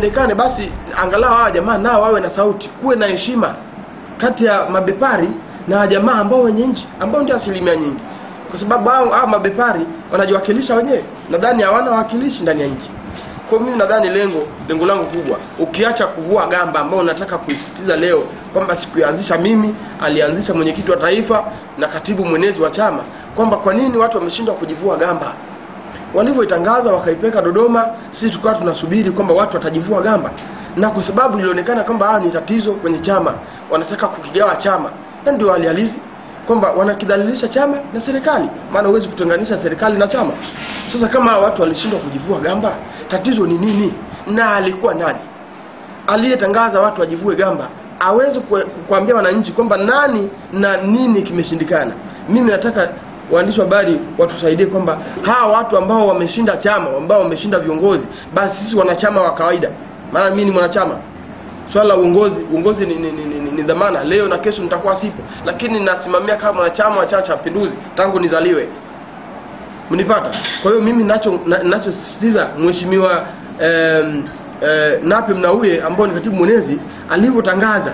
ionekane basi angalau hawa jamaa nao wawe na sauti kuwe na heshima kati ya mabepari na jamaa ambao wenye nchi ambao ndio asilimia nyingi kwa sababu hao hao mabepari wanajiwakilisha wenyewe nadhani hawana wawakilishi ndani ya nchi kwa mimi nadhani lengo lengo langu kubwa ukiacha kuvua gamba ambao unataka kuisitiza leo kwamba sikuanzisha mimi alianzisha mwenyekiti wa taifa na katibu mwenezi wa chama kwamba kwa nini watu wameshindwa kujivua gamba walivyoitangaza wakaipeka Dodoma, sisi tukawa tunasubiri kwamba watu watajivua gamba, na kwa sababu ilionekana kwamba hawa ni tatizo kwenye chama, wanataka kukigawa chama, na ndio hali halisi kwamba wanakidhalilisha chama na serikali, maana huwezi kutenganisha serikali na chama. Sasa kama hawa watu walishindwa kujivua gamba, tatizo ni nini? Na alikuwa nani aliyetangaza watu wajivue gamba aweze kue- kuambia wananchi kwamba nani na nini kimeshindikana. Mimi nataka waandishi wa habari watusaidie kwamba hawa watu ambao wameshinda chama, ambao wameshinda viongozi, basi sisi wanachama wa kawaida, maana mimi ni mwanachama swala la uongozi uongozi ni, ni, ni, ni, ni dhamana leo na kesho nitakuwa sipo lakini nasimamia kama mwanachama wa chama cha mapinduzi tangu nizaliwe mnipata kwa hiyo mimi nacho na- nachosisitiza mheshimiwa em, eh, nape mnauye ambao ni katibu mwenezi alivyotangaza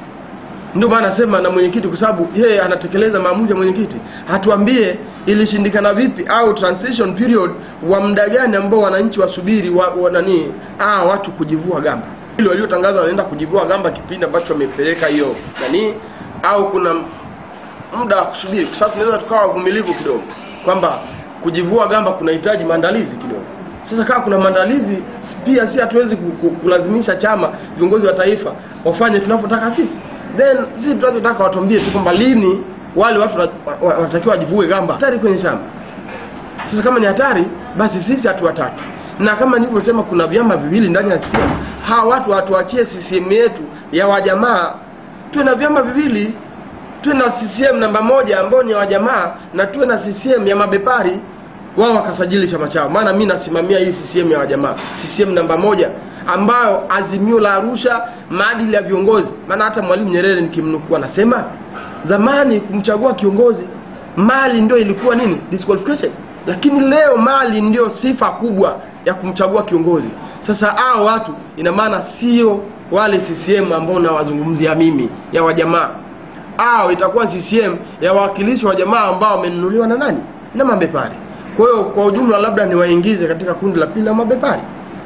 ndio maana nasema na mwenyekiti kwa sababu yeye anatekeleza maamuzi ya mwenyekiti hatuambie ilishindikana vipi au transition period wa muda gani ambao wananchi wasubiri wa, wa nani ah watu kujivua gamba hilo waliotangaza wanaenda kujivua gamba kipindi ambacho wamepeleka hiyo nani au kuna muda wa kusubiri kwa sababu tunaweza tukawa wavumilivu kidogo kwamba kujivua gamba kunahitaji maandalizi kidogo sasa kama kuna maandalizi pia si hatuwezi ku- ku- kulazimisha chama viongozi wa taifa wafanye tunavyotaka sisi then sisi tunachotaka watuambie tu kwamba lini wale watu wana- wa- wanatakiwa wajivue gamba hatari kwenye chama sasa kama ni hatari basi sisi hatuwataki na kama nilivyosema kuna vyama viwili ndani ya CCM hawa watu watuachie CCM yetu ya wajamaa tuwe na vyama viwili tuwe na CCM namba moja ambao ni wajamaa na tuwe na CCM ya mabepari wao wakasajili chama chao maana mi nasimamia hii CCM ya wajamaa CCM namba moja ambayo azimio la Arusha maadili ya viongozi maana hata Mwalimu Nyerere nikimnukuu anasema zamani kumchagua kiongozi mali ndio ilikuwa nini disqualification lakini leo mali ndio sifa kubwa ya kumchagua kiongozi sasa hao watu ina maana sio wale CCM ambao nawazungumzia mimi ya wajamaa au itakuwa CCM ya wawakilishi wa jamaa ambao wamenunuliwa na nani na mabepari kwa hiyo kwa ujumla labda niwaingize katika kundi la pili la mabepari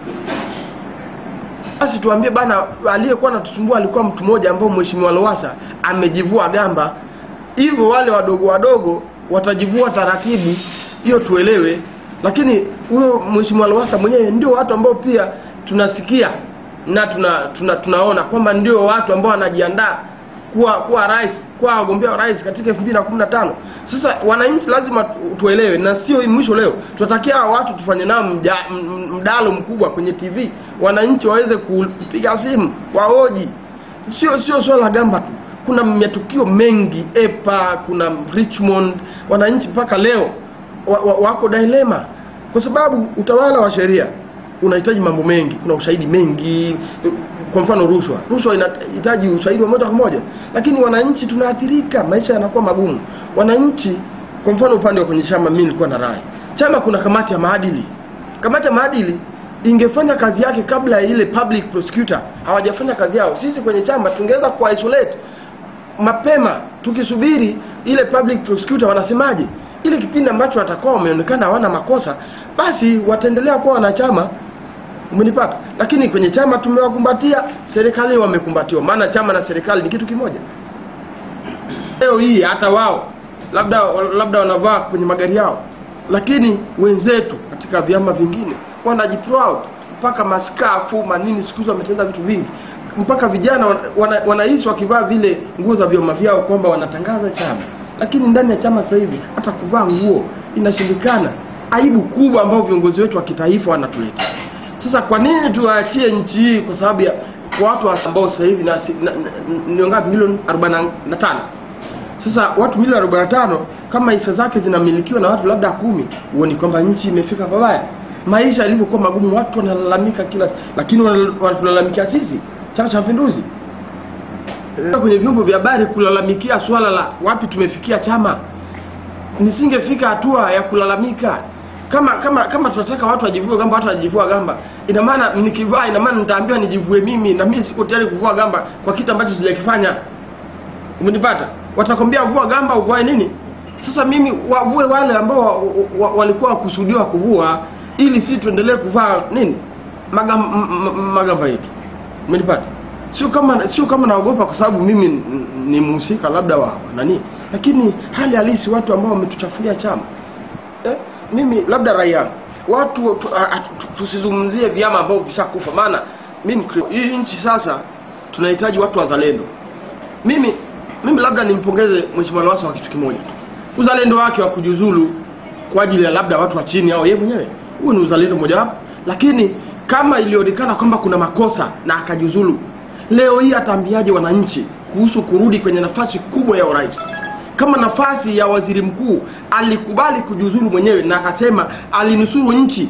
basi tuambie bana aliyekuwa anatusumbua alikuwa mtu mmoja ambao mheshimiwa Lowassa amejivua gamba hivyo wale wadogo wadogo watajivua taratibu hiyo tuelewe lakini huyo mheshimiwa Lowassa mwenyewe ndio watu ambao pia tunasikia na tuna, tuna tunaona kwamba ndio watu ambao wanajiandaa kuwa kuwa rais kuwa wagombea wa rais katika 2015 sasa wananchi lazima tu- tuelewe na sio mwisho leo tunatakia hawa watu tufanye nao mja- m- m- mdalo mkubwa kwenye TV wananchi waweze kupiga simu waoji sio sio swala la gamba tu kuna matukio mengi epa kuna richmond wananchi mpaka leo wa, wa, wako dilema kwa sababu utawala wa sheria unahitaji mambo mengi kuna ushahidi mengi kwa mfano rushwa rushwa inahitaji ushahidi wa moja kwa moja lakini wananchi tunaathirika maisha yanakuwa magumu wananchi kwa mfano upande wa kwenye chama mimi nilikuwa na rai chama kuna kamati ya maadili kamati ya maadili ingefanya kazi yake kabla ya ile public prosecutor hawajafanya kazi yao sisi kwenye chama tungeweza kuwa isolate mapema tukisubiri ile public prosecutor wanasemaje ile kipindi ambacho watakuwa wameonekana hawana makosa basi wataendelea kuwa wanachama umenipata lakini kwenye chama tumewakumbatia serikali wamekumbatiwa maana chama na serikali ni kitu kimoja leo hii hata wao labda labda wanavaa kwenye magari yao lakini wenzetu katika vyama vingine wanajiproud mpaka maskafu manini siku hizi wametenda vitu vingi mpaka vijana wana- wana- wanahisi wakivaa vile nguo za vyama vyao kwamba wanatangaza chama lakini ndani ya chama sasa hivi hata kuvaa nguo inashindikana aibu kubwa ambayo viongozi wetu wa kitaifa wanatuletea sasa kwa nini tuwaachie nchi hii kwa sababu ya kwa watu ambao sasa hivi na, na, na, ni ngapi milioni 45 sasa watu milioni 45 kama hisa zake zinamilikiwa na watu labda kumi huoni kwamba nchi imefika pabaya maisha yalivyokuwa magumu watu wanalalamika kila lakini wana- wanatulalamikia sisi chama cha mapinduzi kwenye vyombo vya habari kulalamikia swala la wapi tumefikia chama nisingefika hatua ya kulalamika kama kama kama tunataka watu wajivue gamba watu wajivua gamba ina maana nikivaa ina maana nitaambiwa nijivue mimi na mimi siko tayari kuvua gamba kwa kitu ambacho sijakifanya umenipata watakwambia vua gamba uvae nini sasa mimi wavue wale ambao wa, wa, walikuwa wakusudiwa kuvua ili si tuendelee kuvaa nini magamba, magamba yetu umenipata sio kama sio kama naogopa kwa sababu mimi n- ni mhusika labda wa wa nani lakini hali halisi watu ambao wametuchafulia chama eh, mimi labda raia watu tu- a- a- tu- tusizungumzie vyama ambavyo vishakufa maana mimi Mkristo. hii nchi sasa tunahitaji watu wazalendo mimi mimi labda nimpongeze mheshimiwa Lowassa kwa kitu kimoja tu uzalendo wake wa kujiuzulu kwa ajili ya labda watu wa chini au yeye mwenyewe huo ni uzalendo mojawapo lakini kama ilionekana kwamba kuna makosa na akajiuzulu leo hii ataambiaje wananchi kuhusu kurudi kwenye nafasi kubwa ya urais kama nafasi ya waziri mkuu alikubali kujiuzulu mwenyewe na akasema alinusuru nchi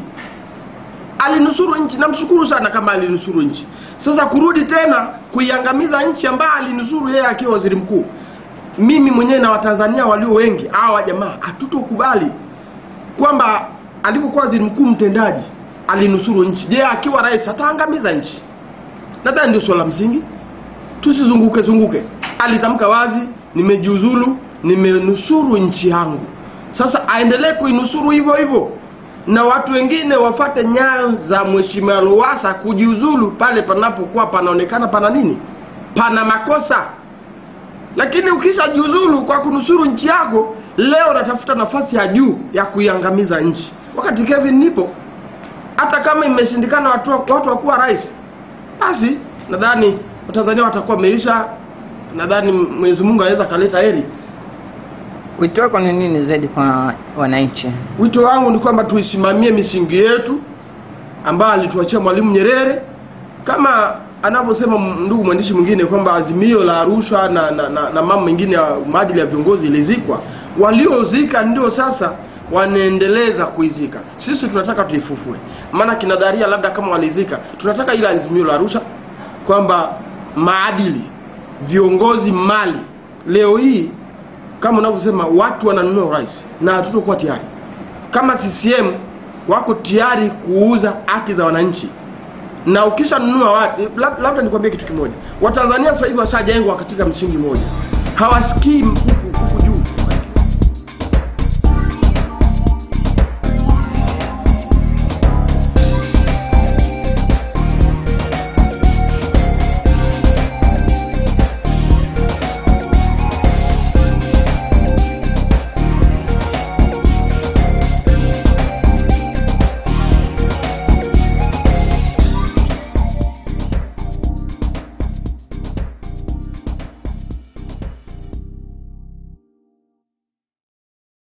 alinusuru nchi namshukuru sana kama alinusuru nchi sasa kurudi tena kuiangamiza nchi ambayo alinusuru yeye akiwa waziri mkuu mimi mwenyewe na watanzania walio wengi hawa jamaa hatutokubali kwamba alivyokuwa waziri mkuu mtendaji alinusuru nchi je akiwa rais ataangamiza nchi nadhani ndio swala la msingi tusizunguke zunguke alitamka wazi nimejiuzulu nimenusuru nchi yangu sasa aendelee kuinusuru hivyo hivyo na watu wengine wafate nyayo za mheshimiwa Lowassa kujiuzulu pale panapokuwa panaonekana pana nini pana makosa lakini ukishajiuzulu kwa kunusuru nchi yako leo natafuta nafasi ya juu ya kuiangamiza nchi wakati Kevin nipo hata kama imeshindikana watu watu wakuwa rais basi nadhani watanzania watakuwa wameisha nadhani mwenyezi mungu anaweza akaleta heri Wito wako ni nini zaidi kwa wananchi? wito wangu ni kwamba tuisimamie misingi yetu ambayo alituachia mwalimu nyerere kama anavyosema m- ndugu mwandishi mwingine kwamba azimio la arusha na, na, na, na mambo mengine ya maadili ya viongozi ilizikwa waliozika ndio sasa wanaendeleza kuizika sisi tunataka tuifufue maana kinadharia labda kama walizika tunataka ile azimio la arusha kwamba maadili viongozi mali leo hii kama unavyosema watu wananunua urais na hatutokuwa tayari kama CCM wako tayari kuuza haki za wananchi na ukishanunua watu lab- labda nikwambie kitu kimoja watanzania sasa hivi washajengwa katika msingi mmoja hawasikii